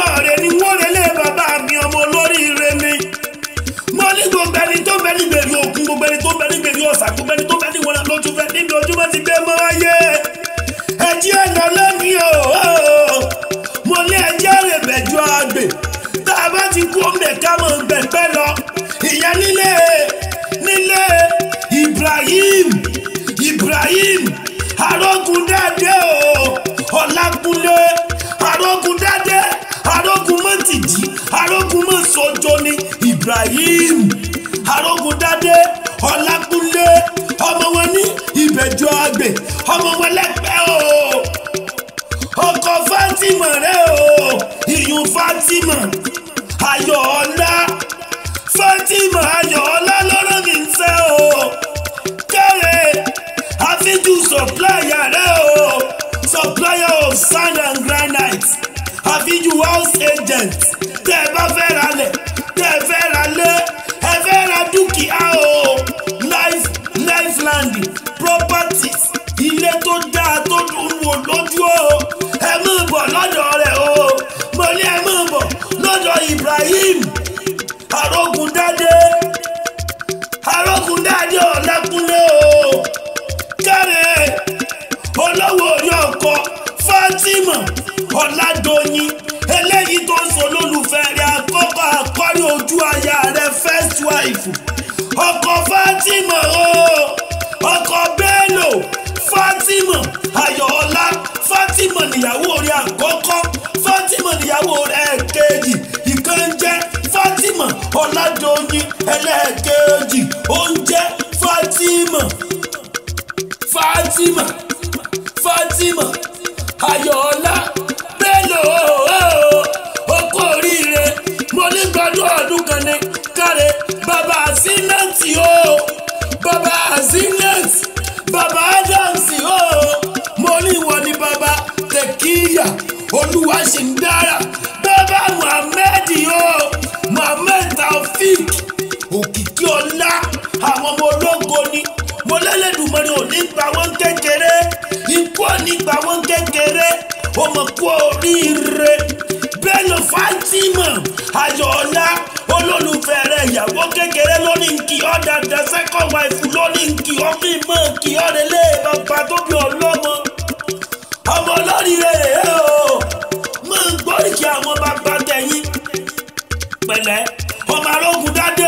rẹ̀ ni wọ́n rẹ̀ lé bàbá mi ọmọ olóríire mi mo ní gbogbo ẹni tó bẹ ní gbèrú òkun gbogbo ẹni tó bẹ ní gbèrú ọ̀sà gbogbo ẹni tó bẹ ní wọlé lójú fẹ níbi ojúmọ́ ti gbé mọ́ ayé ẹjí ẹ̀nà lónìí o mo ní ẹjí ẹ̀rẹ̀bẹ̀jọ àgbè tá a bá ti kú ọmọ ẹ̀ka mọ̀ gbẹ̀gbẹ́ lọ ìyẹn nílé nílé Ibrahim Ibrahim arógundádé o Ọlákúnlé arógundádé arógunmọ́tìjì arógunmọ́sọjọ́ ní Ibrahim arógundádé Ọlákúnlé ọmọ wọn ní ìbẹ̀jọ àgbè ọmọ wọn lẹ́pẹ́ o ọkọ Fatima rẹ o ìyún Fatima Ayọ̀ọ́lá Fatima Ayọ̀ọ́lá lọ́rọ̀ mi ń fẹ́ o kẹ́rẹ́ àfijù supplier rẹ o supplier of sand and granite àfijù house agent tẹ́ ẹ bá fẹ́ ra lẹ̀ tẹ́ ẹ fẹ́ ra lé ẹ fẹ́ ra dúkìá o life lifeland properties ilé tó dáa tó dùn wò lójú o ẹ mú bọ̀ lọ́dọ̀ rẹ̀ o mo ní ẹ mú bọ̀ lọ́dọ̀ Ibrahim arógundádé arógundádé Ọlákúnlé o kẹ́rẹ́ olówó orí ọkọ Fatima Ọládọ̀yìn eléyìí tó ń sọ lólùfẹ́ rẹ̀ àkọ́kọ́ àkọ́rí ojú aya rẹ̀ first wife ọkọ Fatima o ọkọ Bello Fatima Ayọ̀ọ́lá Fatima níyàwó rẹ̀ àkọ́kọ́ Fatima níyàwó rẹ̀ kejì ìkan jẹ́ Fatima Ọládọ̀yìn ẹlẹ́ẹ̀kejì ó ń jẹ́ Fatima Fatima Fatima Ayọ̀ọ́lá Bello okó oríire mo ní gbọdún ọdún kan ní káre bàbá Zinati o bàbá Zinati bàbá Adams o mo ní ìwọ ni bàbá Tekiya olúwa ṣì ń dára bàbá Muhammed o Muhammed Taofik òkìkí ọlá àwọn ọmọ ológo ni mo lẹ́lẹ́dùnmọ́ni ò ní gbà wọ́n kékeré ikú ò ní gbà wọ́n kékeré ó mọ̀ kú oríire Bello Fatima Ayọ̀ọ́lá olólùfẹ́ rẹ̀ ìyàwó kékeré lóní nkì ọ́ dada second wife lóní nkì ọ́ kí mọ̀ nkì ọ́ relé bàbá tó bí ọlọ́mọ ọmọ olóríire rẹ̀ o mọ̀ ń gbóríkì àwọn bàbá tẹ̀yìn pẹ̀lẹ́ ọmọ arógun dádé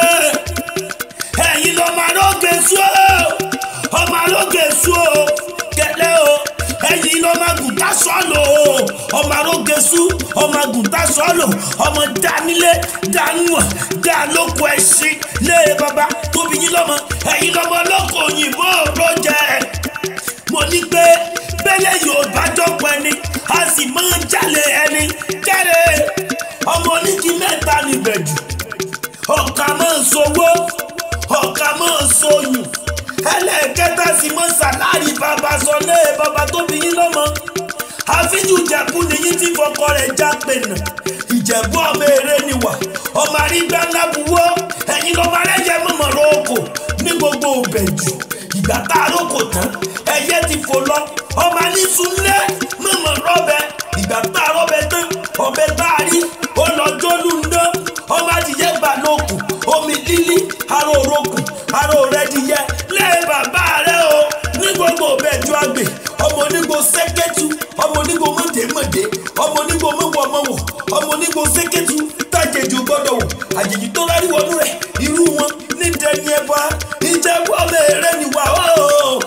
ẹ̀yin lọ́mọ aróge sú o ọmọ aróge sú o kẹlẹ́ o ẹ̀yin lọ́mọ àgùntà sọ́ọ̀lù o ọmọ aróge sú ọmọ àgùntà sọ́ọ̀lù ọmọ dánilé dánúwọ̀n dánlóko ẹ̀sìn lé baba tóbi yín lọ́mọ ẹ̀yin lọ́mọ lọ́kọ̀ òyìnbó ló jẹ́ mo ní pé bẹ́lẹ̀ yóò bá jọ́pọ̀ ẹni a sì máa ń jalè ẹni kẹ́rẹ́ ọmọ oníkì mẹ́ta níbẹ̀jù ọ̀kà máa ń sowó ọ̀kà máa ń soyùn ẹlẹ́ẹ̀kẹta sì mọ sàláàrì bàbá sọlé bàbá tó bí yín lọ́mọ àfíjù ìjẹ̀bú nìyí tí fọkọ rẹ̀ já pènà ìjẹ̀bú ọmọ èrè níwà ọmọ àrígbá ńlá buwọ́ ẹ̀yin lọ́mọ arẹ́jẹ mọ̀mọ́ rọ́ọ̀kọ̀ ní gbogbo òbẹ̀jù ìgbà tá a rọ́ọ̀kọ̀ tán ẹyẹ ti fò lọ ọmọ anísúnlẹ̀ mọ̀mọ́ rọ́bẹ ìgbà tá a rọ́bẹ tán ọbẹ̀ tá a rí ó lọ jólú ńdá ọmọ adìyẹ gbà lókun omi lílí aró orókùn aró rẹ dìyẹ lẹ́yìn bàbá rẹ o ní gbogbo òbẹ̀jù àgbè ọmọ onígbò sẹ́kẹ́tù ọmọ onígbò mọ̀dẹ́mọ̀dẹ́ ọmọ onígbò mọ̀wọ̀mọ̀wọ̀ ọmọ onígbò sẹ́kẹ́tù tájẹ̀jù gbọ́dọ̀ wò àjèjì tó rárí wọnú rẹ̀ irú wọn ní dẹni ẹ̀bọ ìjẹ́bú ọmọ èrè nìwà o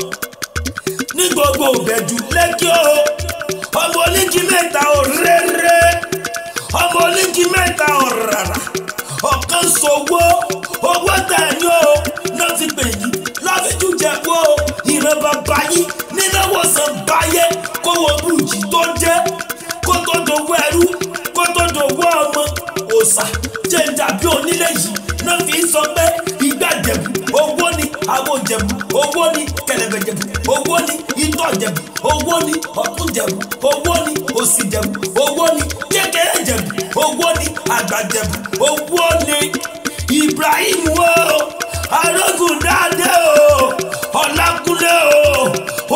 ní gbogbo òbẹ̀jù lẹ́kí o ọmọ oníkì mẹ́ta ò rẹ́rẹ́ ọmọ oníkì mẹ́ta ò rárá ọ̀kan sọ̀wọ́ owó tẹ̀lé o náà ti pè yí láfíjú jẹ̀bú o ìran bàbá yín nínáwó san báyé kówó bùjì tó jẹ́ kó tó dòwó ẹrú kó tó dòwó ọmọ òòsà jẹ́ǹdà bí onílé yìí náà fi sọ pé ìgbà jẹ̀bú owó ni àwọn jẹ̀bú owó ni kẹlẹ̀bẹ̀ jẹ̀bú owó ni itọ́ jẹ̀bú owó ni ọ̀tún jẹ̀bú owó ni òsì jẹ̀bú owó ni kékeré jẹ̀bú owó ni àgbà jẹ̀bú owó ni Ibrahim wo arógùn dáadé o Ọlákúnlé o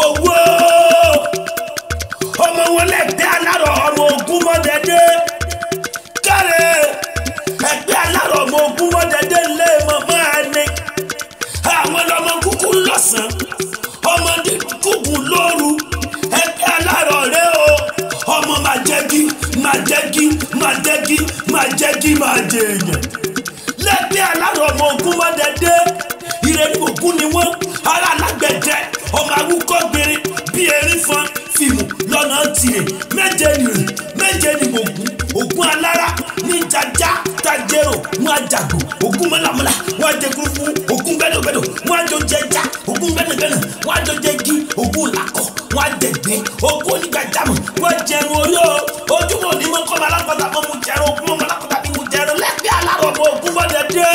owó ọmọ wọn lẹ́gbẹ́ alárọ̀ ọmọ ogun mọ́dẹ́dẹ́ kí máa jẹ́ kí máa jẹ́ kí máa jẹ èèyàn lẹ́gbẹ́ alárò ọmọ ogun má dẹ́dẹ́ ìrẹ́lú ògún ni wọ́n ara alágbẹ̀dẹ ọmọ awúkọ́ gbére bí erin fan fìmù lọ́nà tirẹ̀ méje nìrè méje nìmọ̀gún ògún alára ní jaja tajero wọn àjàgbò ògún mọ́làmọ́là wọn àjẹkùrú fún ògún gbẹdọgbẹdọ wọn àjọ jẹjà ògún gbẹdọgbẹdọ wọn àjọ jẹgi ògún làkọ wọn àjẹgbẹ ògún onígbàjámọ̀ wọn jẹun orí o ojúmọ́ onímọ̀ kọ́ ọmọ alákọ̀ọ́ta mọ́ mu jẹun ògún ọmọ alákọ̀ọ́ta bí mu jẹun lẹ́gbẹ́ alárò ọmọ ògún mọ́dẹ́dẹ́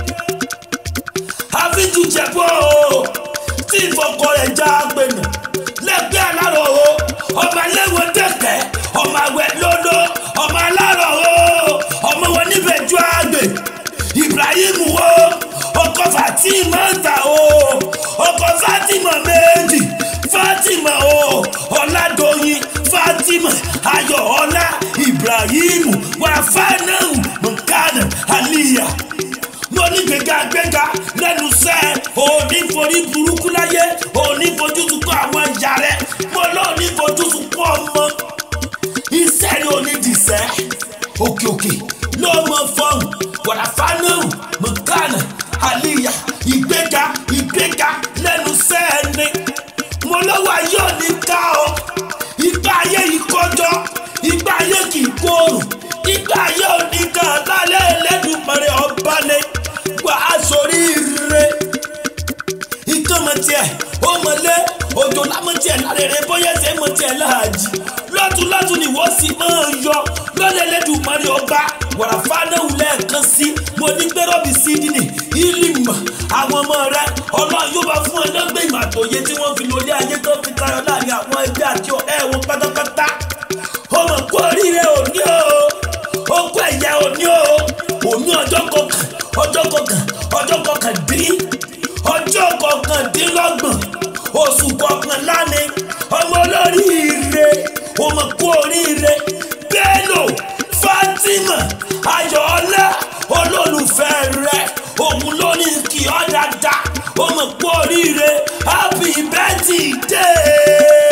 àfijù jẹ̀bọ́ o tí ìfọkọ rẹ̀ já gbẹ̀nà lẹ́gbẹ́ alárò o ọmọ ẹlẹ́wọ̀ dẹ̀kẹ́ ọmọ àwẹ̀ lọ́dọ̀ ọmọ alárò o ọmọ wọn níbẹ̀ ju àgbẹ̀ Ibrahim o ọkọ Fatima ta o ọkọ Fatima méjì Fatima o Ọládọ̀yìn Fatima Ayọ̀ọ́lá Ibrahim wàfánàù mọ̀kánà Aliyah mo ní gbẹ̀gà gbẹ̀gà lẹ́nu sẹ́ òní forí burúkú láyé òní fojú sunkún àwọn ìyá rẹ̀ mo lọ́ọ̀ní fojú sunkún ọmọ iṣẹ́ ni òní dìṣẹ́ òkè òkè ló mọ fọ́ọ̀n wàràfánàù mọ̀kánà àlìyà ìgbéga ìgbéga lẹ́nu sẹ́ ni mo lọ́wọ́ ayé òní ká ọ ìgbà ayé yìí kọjọ́ ìgbà ayé kì í kóòrùn ìgbà ayé òní kan lálẹ́ ẹlẹ́dùnmọ̀rẹ́ ọba ni wà á sórí ire ikán mọ tiẹ̀ ó mọlé òjò lámọ tiẹ̀ lárẹ̀rẹ̀ bóyá ṣe mọ tiẹ̀ láàjì lọ́tún lọ́tún ni wọ́n sì máa ń yọ lọ́lẹ̀ ẹlẹ́dùnmọ̀rẹ́ ọba wàrà fánáwù lẹ́ẹ̀kan sí mo ní gbẹ́rọ́bì sídìní ìlímọ̀ àwọn ọmọ rẹ ọlọ́run yóò bá fún ẹ lọ́gbẹ́ ìmọ̀ àtòyé tí wọ́n fi lólé ayé tó fi tayọ láàrin àwọn ẹgbẹ́ àti ọ̀rẹ́ wọn pátápátá ọmọ kú oríire òní o ó kú ẹ̀yà òní o òní ọjọ́ kọkàn ọjọ́ kọkàn ọjọ́ kọkàndín ọjọ́ kọkàndínlọ́gbọ̀n oṣù kọkànlá ni ọmọ olóríire ọmọ kú oríire Bello Fatima Ayọ̀ọ́lá olólùfẹ́ rẹ òun ló ní kí ọ dáadáa ọmọ kú oríire happy birthday.